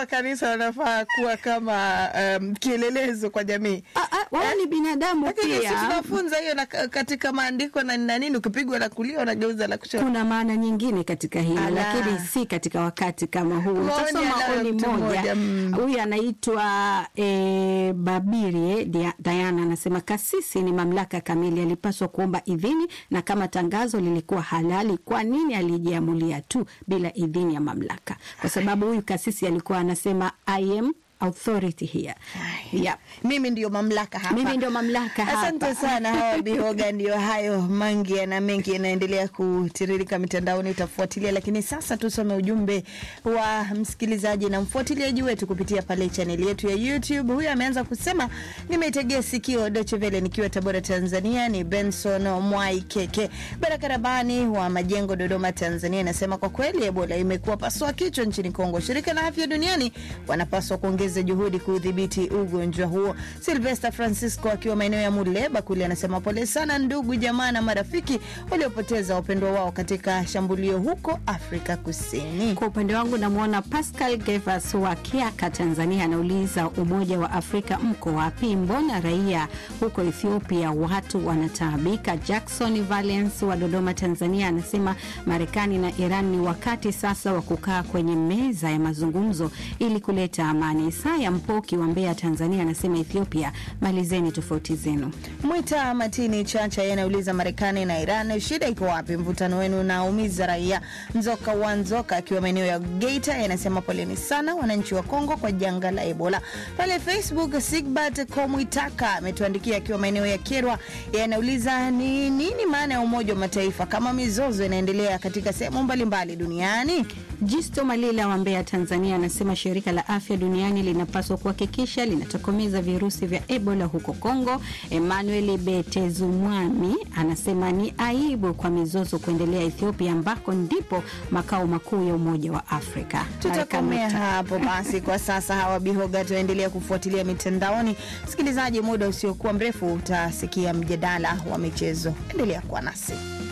wa kanisa wanafaa kuwa kama um, kielelezo kwa jamii. Ah, ah, wao ni binadamu Lakini sisi pia. tunafunza hiyo na katika maandiko na na nini, ukipigwa la kulia unageuza la kushoto. Kuna maana nyingine katika hili Ala. lakini si katika wakati kama huu. Maoni Utasoma anayo oni mtu moja. mmoja, mm. Huyu anaitwa e, Babirie Dia- Diana anasema kasisi ni mamlaka kamili, alipaswa kuomba idhini, na kama tangazo lilikuwa halali, kwa nini alijiamulia tu bila idhini ya mamlaka? Kwa sababu huyu kasisi alikuwa anasema I am authority here. Yep. Mimi ndio mamlaka hapa. Mimi ndio mamlaka hapa. Asante sana hawa Bihoga, ndio hayo mangi na mengi yanaendelea kutiririka mitandaoni, utafuatilia. Lakini sasa tusome ujumbe wa msikilizaji na mfuatiliaji wetu kupitia pale chaneli yetu ya YouTube. Huyu ameanza kusema, nimeitegea sikio Deutsche Welle nikiwa Tabora, Tanzania. Ni Benson Mwai Keke Baraka Rabani wa Majengo, Dodoma, Tanzania, anasema kwa kweli Ebola imekuwa pasua kichwa nchini Kongo. Shirika la Afya Duniani wanapaswa kuongeza juhudi kudhibiti ugonjwa huo. Silvester Francisco akiwa maeneo ya Muleba kule anasema pole sana ndugu jamaa na marafiki waliopoteza wapendwa wao katika shambulio huko Afrika Kusini. Kwa upande wangu namwona Pascal Gevas wa Kiaka, Tanzania, anauliza Umoja wa Afrika mko wapi? Mbona raia huko Ethiopia watu wanataabika? Jackson Valence wa Dodoma, Tanzania, anasema Marekani na Iran ni wakati sasa wa kukaa kwenye meza ya mazungumzo ili kuleta amani. Isaya Mpoki wa Mbeya, Tanzania, anasema Ethiopia, malizeni tofauti zenu. Mwita Matini Chacha yeye anauliza Marekani na Iran, shida iko wapi? Mvutano wenu unaumiza raia. Nzoka wa Nzoka akiwa maeneo ya Geita yeye anasema poleni sana wananchi wa Kongo kwa janga la Ebola. Pale Facebook Sigbert Komwitaka ametuandikia akiwa maeneo ya Kerwa, yeye anauliza ni nini maana ya Umoja wa Mataifa kama mizozo inaendelea katika sehemu mbalimbali duniani? Jisto Malila wa Mbeya, Tanzania, anasema shirika la afya duniani linapaswa kuhakikisha linatokomeza virusi vya Ebola huko Kongo. Emmanuel Betezumwami anasema ni aibu kwa mizozo kuendelea Ethiopia, ambako ndipo makao makuu ya Umoja wa Afrika. Tutakomea Baraka Nota. hapo basi kwa sasa. Hawa Bihoga tuendelea kufuatilia mitandaoni. Msikilizaji, muda usiokuwa mrefu utasikia mjadala wa michezo. Endelea kuwa nasi.